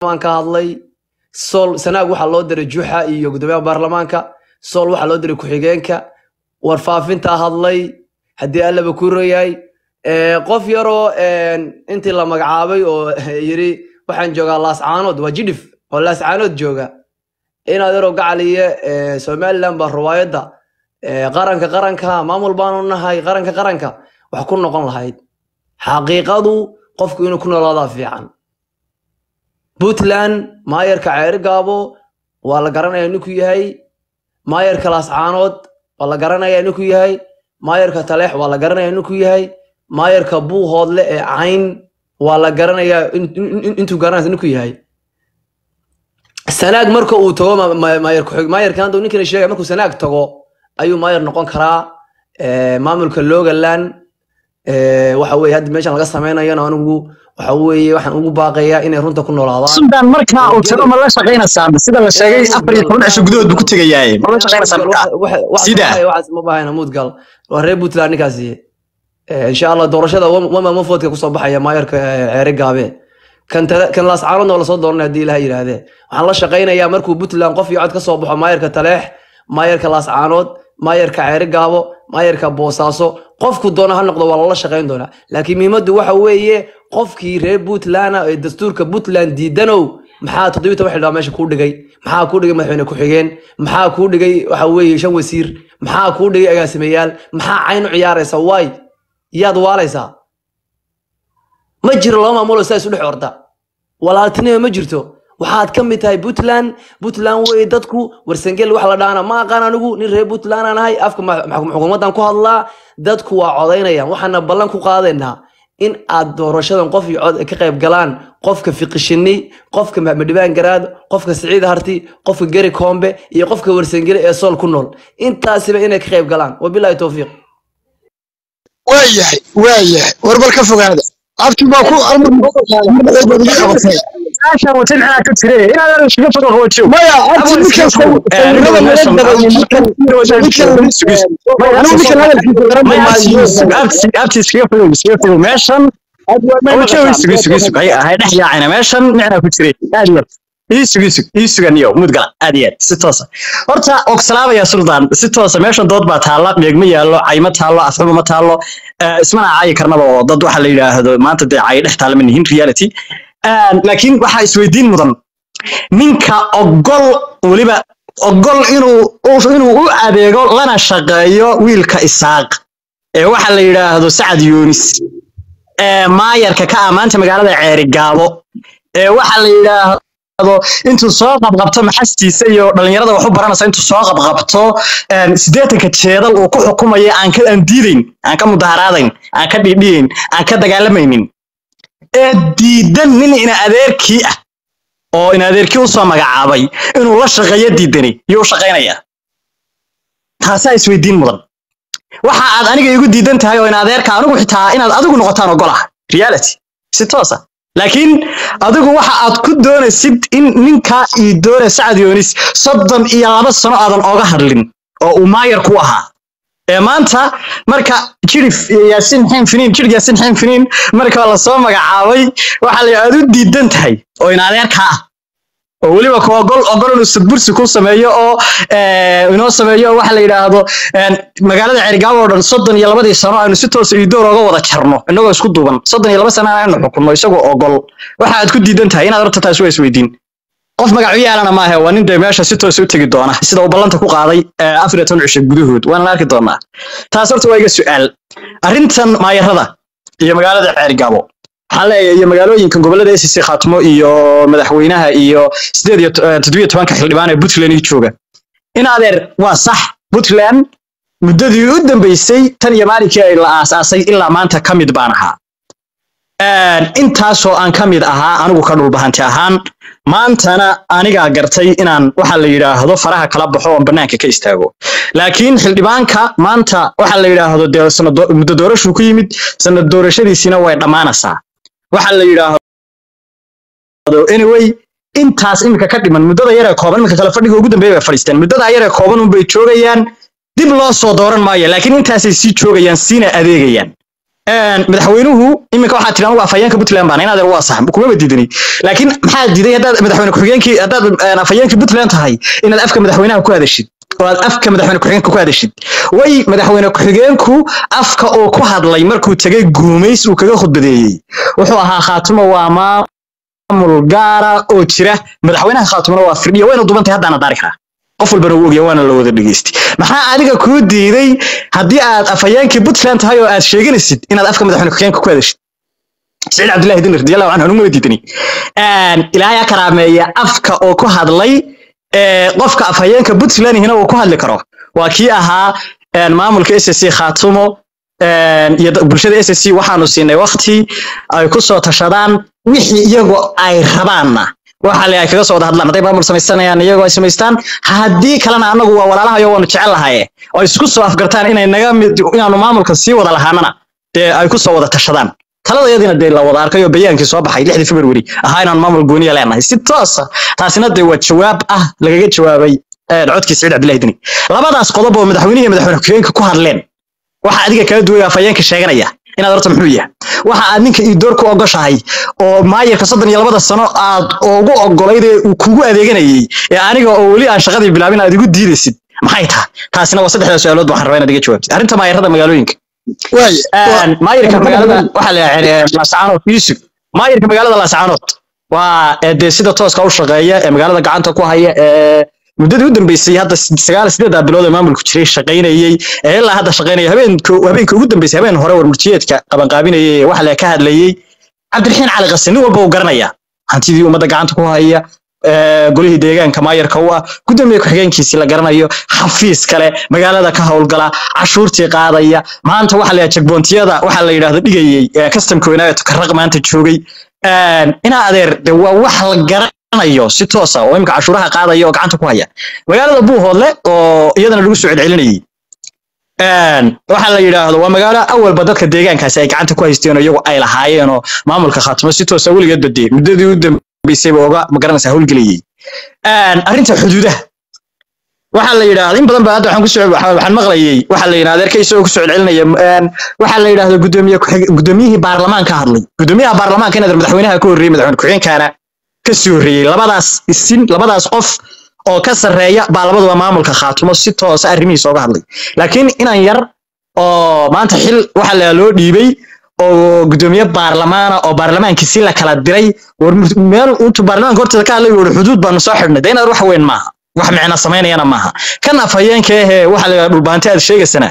ka hadlay sool sanaag waxaa loo diray juxa iyo gudoomiyaha baarlamaanka sool waxaa loo diray ku-xigeenka warfaafintaa hadlay haddii allaba ku royahay Eh, qof yaroo intii la magacaabay oo yiri waxaan joogaa laascaanood waa jidhif oo laascaanood jooga inaad yaroo gacaliye eh, somaliland baa ruwaayadda eh, qaranka qaranka maamul baanu nahay qaranka qaranka wax ku noqon lahayd xaqiiqadu qofku inuu ku noolaadaa fiican puntland maayarka ceeri gaabo waa la garanaya ninku yahay maayarka laascaanood waa la garanaya ninku yahay maayarka taleex waa la garanaya ninku yahay maayarka buuhoodle ee cayn waa la garanayaa in- in- in- intuu garanaysa ninku yahay sanaag marka uu tago ma- ma- maayar ku-xig maayarkan hadda ninkana sheegay markuu sanaag tago ayuu maayar noqon karaa Eh, maamulka logaland eh, waxa weye hadda meeshan laga samaynayana anigu waxa weeye waxaan ugu baaqayaa inay runta ku noolaadaan suldaan markaa uu tago ma la shaqaynaysaa sida la sheegay afar iyo toban cisho gudahood buu ku tegayaaye ma la shaqaynaysaa markaa Sida? ma bahayna muudgal waa reer puntland ninkaasi Eh, insha allah doorashada wama mafoodka kusoo baxaya maayarka eh, ceere gaabe kan tale- kan laascaanoodna waa lasoo dooranaya haddii ilaha yidhaahdee waxaan la shaqaynayaa markuu puntland qof iyo cod ka soo baxo maayarka taleex maayarka laascaanood maayarka ceere gaabo maayarka boosaaso qofku doona ha noqdo waa lala shaqayn doonaa laakiin muhiimaddu waxa weeye qofkii reer puntland ee dastuurka puntland diidanow maxaa toddobiyi toban xildhibaan meesha kuu dhigay maxaa kuu dhigay madaxweyne ku-xigeen maxaa kuu dhigay waxa weeye shan wasiir maxaa kuu dhigay agaasimayaal maxaa cayn u ciyaaraysa waay yaad waalaysaa ma jiro laba maamuloo saa isu dhex orda walaaltinima ma jirto waxaad ka mid tahay puntland puntland wey dadku warsangel wax la dhaana ma aqaan anigu nin reer puntland aan ahay afka ma- ma- xukuumaddan ku hadlaa dadku waa codaynayaan waxaana ballan ku qaadaynaa in aad doorashadan qof iyo cod ka qayb galaan qofka fiqishini qofka maxmed dhibaan garaad qofka siciid harti qofka geri koombe iyo qofka warsangele ee sool ku nool intaasiba inay ka qayb galaan wabilaahi towfiiq waayahay waayahay war bal ka fogaada abti baa ku almarmadaybadiga meeshaan wata maxaa ka jire inaad iskaga fogo qaboojiyo maya abti ninkan sawirada laga dabayo ninkan ninkan anigu ninkan hadalkiisa garan maayo abti iskaga fogo iskaga fogo meeshan qaboojiyo isugu isugu isugu hay hay dhex yaacayna meeshan micnaa ku jire aad iyo aad isugu isugu isugan iyo mudgala aad iyo aad si toosa horta ogsalaabaya suldaan si toosa meeshan dood baa taalla meegma yaallo cayma taallo afxuma ma taallo eh, ismana caayi karnaba oo dad waxa la yidhaahdo maanta dee cayi dhex taalla ma nihin reality Een, laakiin waxaa isweydiin mudan ninka ogol weliba ogol inuu u- inuu u adeego lana shaqeeyo wiilka isaaq ee waxa la yidhaahdo sacad yuunis ee maayarka ka amaanta magaalada ceeri gaabo ee waxa la yidhaahdo intuu soo qabqabto maxastiisa iyo dhalinyarada wax u baranaysa intuu soo qabqabto een, siddeetanka jeedal uu ku xukumayo aan ka aan diidayn aan ka mudaharaadayn aan ka dhiidhiyayn aan ka dagaalamaynin ee diidan nin ina adeerkii ah oo ina adeerkii usoo magacaabay inuu la shaqeeyo diidani yuu u shaqaynayaa taasaa isweydiin mudan waxa aad aniga igu diidan tahay oo ina adeerka anigu xitaa inaad adigu noqotaan ogolah reality si toosa laakiin adigu waxa aad ku doonaysid in ninka ii doona sacad yoonis soddon iyo laba sano aadan oga hadlin oo uu maayar ku ahaa ee maanta marka jirif yaasin xeen finiin jirig yaasin xeen finiin marka lasoo magacaabay waxa la aad u diidan tahay oo in adeerka ah oo weliba ku ogol ogol inuu sadbursi ku sameeyo oo eh, inoo sameeyo oo waxa la yidhaahdo een, magaalada cergaabo oo dhan soddon iyo labadii sano aynu si toos iyo door oga wada jarno inagoo isku duuban soddon iyo laba sano aynu xukunno isagoo ogol waxa aad ku diidan tahay inaad horta taas waa isweydiin qof magacu yaalana maahe waa nin dee meesha si toos u tegi doona sida uu ballanta ku qaaday eh, afar iyo toban cisho gudahood waana la arki doonaa taas horta waa iga su'aal arrintan maayarada iyo magaalada ceergaabo waxaan leeyahay iyo magaalooyinka gobolada SC Khaatimo iyo madaxweynaha iyo sideed iyo to- eh, toddobiyo tobanka xildhibaan ee Puntland ii jooga in adeer waa sax Puntland muddadii u dambeysay tan iyo maalinkii ay la aasaasay ilaa maanta ka mid baan ahaa Een, intaasoo aan ka mid ahaa anigu ka dhulbahanti ahaan maantana anigaa gartay inaan waxa la yidhaahdo faraha kala baxo oon banaanka ka istaago laakiin xildhibaanka maanta waxa la yidhaahdo dee sanad do- muddo doorashuu ku yimid sanad doorashadiisina way dhammaanaysaa waxa la yidhaahdo anyway intaas iminka ka dhiman muddada yaree kooban iminka kale fadhiga ugu dambeeya bay fadhiisteen muddada yaree kooban unbay joogayaan dib loo soo dooran maayo laakiin intaasay sii joogayaan siina adeegayaan een, madaxweynuhu iminka waxaa tiri anugu afhayeenka puntland baan inaad waa sax kumaba diidani laakiin maxaa diiday haddaad madaxweyne ku-xigeenkii haddaad een, afhayeenkii puntland tahay inaad afka madaxweynaha ku hadashid oo aad afka madaxweyne ku-xigeenka ku hadashid way madaxweyne ku-xigeenku afka oo ku hadlay markuu tegay guumays uu kaga khudbadeeyey wuxuu ahaa khaatumo waa maamul gaara oo jira madaxweynaha khaatumona waa firdhiya wayna dubantay haddaana daari karaa qof walbana wuu ogya waana la wada dhegeystay maxaa adiga kuu diiday haddii aad afhayeenkii puntland tahay oo aad sheeganaysid inaad afka madaxweyne ku-xigeenka ku hadashid سعيد عبد الله دين رضي الله عنه نمو ديدني ان الهي كراميه افكا او ku hadlay ee qofka afhayeenka Puntland hina uu ku hadli karo waa kii ahaa een maamulka SSC Khaatumo een iyo bulshada SSC waxaanu siinay waqti ay ku soo tashadaan wixii iyagu ay rabaanna waxa la ay kaga soo wada hadlaan haday maamul samaysanayaan iyagoo ay samaystaan haddii kalena anagu waa walaalahayo waanu jecel lahaye oo isku soo afgartaan inay naga mid inaanu maamulka sii wada lahaanana dee ay ku soo wada tashadaan taladayadina dee la wada arkay oo bayaankii soo baxay lixdii february ahaa inaan maamul gooniya leenahay si toosa taasina dee waa jawaab ah lagaga jawaabay ee, codkii saciid cabdillahi dini labadaas qodob oo madaxweynihi iyo madaxweyne ku-xigeenka ku hadleen waxa adiga kala duwaya afhayeenka sheeganaya inaad horta muxuu yahay waxa aad ninka ii door ku ogoshahay oo maayarka soddon iyo labada sano aad ugu ogolayd ee uu kugu adeeganayay ee aniga oo weli aan shaqadii bilaabin aad igu diidaysid maxay tahay taasina waa saddexda su-aalood waxaan rabaa inaad iga jawaabtid arrinta maayarada magaalooyinka waay Een, maayirka magaalada waxaa la yidhaahdaa laascaanood yusuf maayirka magaalada laascaanood waa ee dee sida tooska u shaqeeya ee magaalada gacanta ku haya ee muddadii u dambeysay hadda sagaal sideedaa bilood ee maamulku jiray shaqaynayey ee ilaa hadda shaqaynaya habeenka habeenka ugu dambeysay habeen hore warmurtiyeedka qabanqaabinayay ee waxa la ka hadlayey cabdiraxiin cali qase nin walba uu garanaya hantidii ummadda gacanta ku haya ee, golihii deegaanka maayarka u ah gudoomiye ku-xigeenkiisii la garanayo xafiis kale magaalada ka howlgala cashuurtii qaadaya maanta waxa la yidhaha jagboontiyada waxa la yidhahdo dhigayey ee customka weynaayo tukaraq maanta joogay Een, inaa adeer de waa wax la garanayo si toosa oo imika cashuuraha qaadaya oo gacanta ku haya magaalada buuhoodle oo iyadana lagu soo celcelinayay Een, waxa la yidhaahdo waa magaalo awalba dadka deegaankaasi ay gacanta ku haysteen oo iyagu ay lahaayeen oo maamulka khaatimo si toosa weligeed badee muddadii u dambeysayba oga magaranaysa howlgelayay Een, arrinta xuduudaha waxaa la yidhaahda in badan ba hadda waxaan kusoo waxaan waxaan maqlayay waxaa la yidhahda adeerka isagoo kusoo celcelinaya een, waxaa la yidhahda gudoomiye ku-xig- gudoomiyihii baarlamaanka hadlay gudoomiyaha baarlamaanka inaad madaxweynaha ka horreeyey madaxweyne ku-xigeenkaana ka sii horreeyey labadaas isin labadaas qof oo ka sarreeya baa labaduba maamulka khaatumo si toosa arrimihiisa oga hadlay laakiin inan yar oo maanta xil waxa la loo dhiibay oo gudoomiye baarlamaana oo baarlamaankii si la kala diray war mur- meel intuu baarlamaanka horteeda ka hadlay wuxuu xuduud baanu soo xidhnay de inaad wax weyn maaha wax micna samaynayana maaha kan afhayeenka ahee waxa la yidhahda dhulbaante aad sheegaysana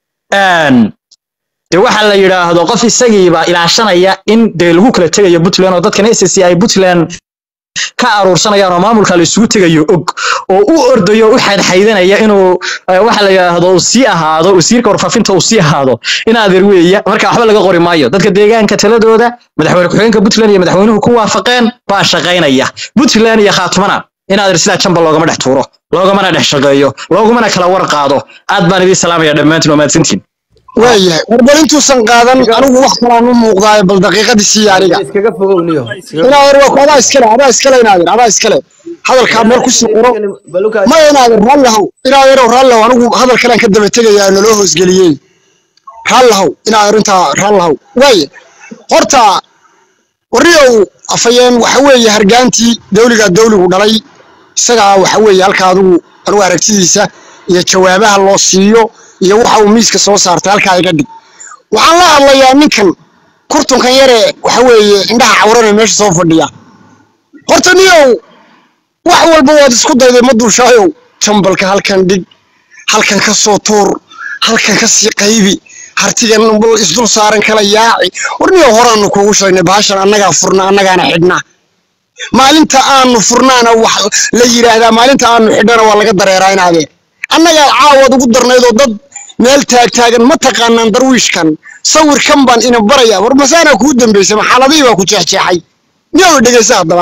een, de waxa la yidhaahdo qof isagiiba ilaashanaya in dee lagu kala tegayo puntland oo dadkan s c ay puntland ka aruursanayaan oo maamulka la isugu tegayo og oo u ordayo o u xadxaydanaya inuu eh, waxa la yidhaahdo uu sii ahaado wasiirka warfaafinta uu sii ahaado in adeer weeya marka waxba laga qori maayo dadka deegaanka taladooda madaxweyne ku-xigeenka puntland iyo madaxweynuhu ku waafaqeen baa shaqaynaya puntland iyo khaatumana in adeer sidaa jamba loogama dhex tuuro loogamana dhex shaqeeyo loogumana kala war qaado aad baan idiin salaamaya dhammaantiin waa mahadsantiin waayahay warbal intuusan qaadan anigu wax kalaan u muuqdaayo bal daqiiqadii siiya aniga iskaga fogow niyo inaadeer waa ku adaa iskale adaa iskale inaadeer adaa iskale hadalkaa meel ku sii qoro maya inaadeer raallihow inaadeerow raallihow anigu hadal kalaan ka daba tegayaa naloo hoosgeliyey raallihow inaadeer intaa raallihow waaye horta warriyow afayeen waxa weeye hargaantii dawligaa dawligu dhalay isagaa waxa weeye halka adigu anigu aragtidiisa iyo jawaabaha loo siiyo iyo waxa uu miiska soo saartay halkaa iga dhig waxaan la hadlayaa ninkan kurtunkan yare waxa weeye indhaha cawrane meesha soo fadhiya horta niyow wax walba waad isku dayday ma duushaayow jambalka halkan dhig halkan ka soo tuur halkan ka sii qaybi hartigan bal isdul saaran kala yaaci war niyow horaanu kuugu sheegnay bahashan annagaa furna annagaana xidhna maalinta aanu furnaana wax la yidhaahdaa maalinta aanu xidhana waa laga dareeraa inaadee annagaa caawaad ugu darnaydoo dad meel taagtaagan ma taqaanaan darwiishkan sawirkan baan ina baraya war masaanaa kuu dambaysay maxaaladihii baa ku jeexjeexay niyow dhegaysa haddaba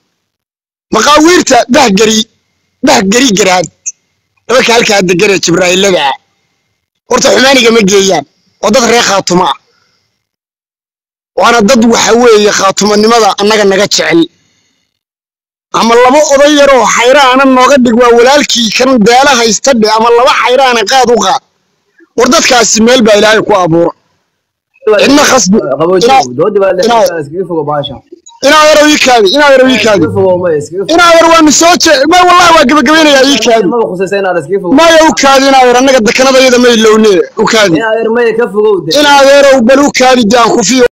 maqaawiirta bahgeri bahgeri garaad dadka halkaa deganee jibraa'ilada ah horta xumaaniga ma geeyaan oo dad reer khaatuma ah waana dad waxa weeye khaatumanimada annaga naga jecel ama laba oday yaroo xayraana nooga dhig waa walaalkii kan daala haysta dhe ama laba xayraana qaad u qaad war dadkaasi meel baa ilaahay ku abuura cidna khasbi qaboojiyo inaa- doodi baa inaa- la iskaga fogo baasha inaa yarow ii kaadi inaa yarow ii kaadi iskaga fogo ma iskaga fogo inaa yar waanu soo je ma wallahi waa gebagabaynayaa ii kaadi maba khusaysa inaad iskaga fogo maya u kaadi inaa yar annaga dekanadayada ma ilowne u kaadi inaad yar maya ka fogow de inaa yarow bal u kaadi daan kufiyo